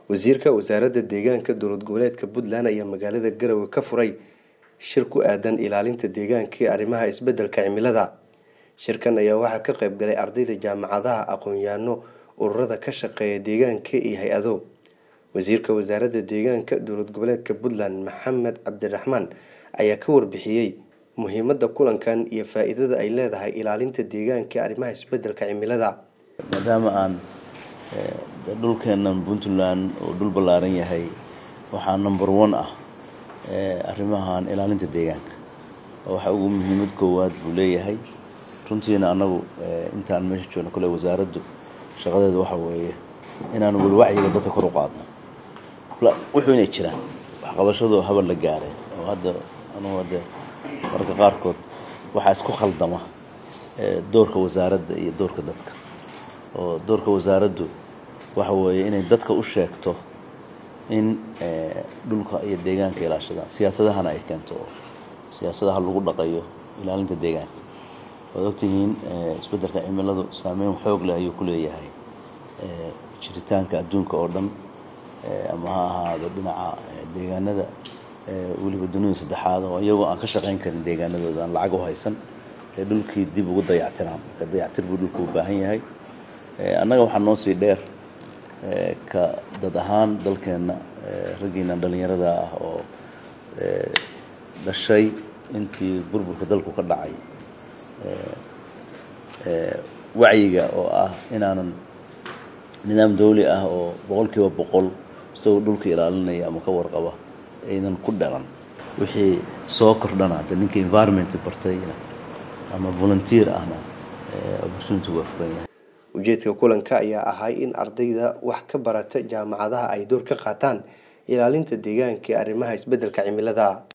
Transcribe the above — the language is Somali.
wasiirka wasaaradda deegaanka dowlad goboleedka puntland ayaa magaalada garowe ka furay shir ku aadan ilaalinta deegaanka iyo arrimaha isbedelka cimilada shirkan ayaa waxaa ka qayb galay ardayda jaamacadaha aqoon-yaano ururada ka shaqeeya deegaanka iyo hay-ado wasiirka wasaaradda deegaanka dowlad goboleedka puntland maxamed cabdiraxmaan ayaa ka warbixiyey muhiimada kulankan iyo faa-iidada ay leedahay ilaalinta deegaanka iyo arrimaha isbedelka cimilada maadaama aan dhulkeennan puntland uu dhul ballaaran yahay waxaa number one ah arrimahan ilaalinta deegaanka waxa ugu muhiimad koowaad buu leeyahay runtiina annagu intaan meesha joogno kole wasaaraddu shaqadeeda waxa weeye inaan walwacyiga dadka kor u qaadno wuxuu inay jiraan waxqabashadu habal la gaareen oo hadda anugu hadde marka qaarkood waxaa isku khaldama doorka wasaaradda iyo doorka dadka oo doorka wasaaraddu waxa weeye inay dadka u sheegto in dhulka iyo deegaanka ilaashadaan siyaasadahana ay keento oo siyaasadaha lagu dhaqayo ilaalinta deegaanka waad ogtihiin isbeddelka cimiladu saameyn xoog leh ayuu ku leeyahay jiritaanka adduunka oo dhan ama ha ahaado dhinaca deegaanada weliba dunida saddexaad oo iyagoo aan ka shaqayn karin deegaanadooda aan lacag u haysan ee dhulkii dib ugu dayactiraan marka dayactir buu dhulku u baahan yahay annaga waxaa noo sii dheer ka dad ahaan dalkeenna raggiina dhallinyarada ah oo dhashay intii burburka dalku ka dhacay wacyiga oo ah inaanan nidaam dawli ah oo boqol kiiba boqol isagoo dhulka ilaalinaya ama ka warqaba aynan ku dhalan wixii soo kordhana de ninka environment bartayna ama volunteer ahna opportunity waa furan yahay ujeedka kulanka ayaa ahay in ardayda wax ka barata jaamacadaha ay door ka qaataan ilaalinta deegaanka ee arrimaha isbedelka cimilada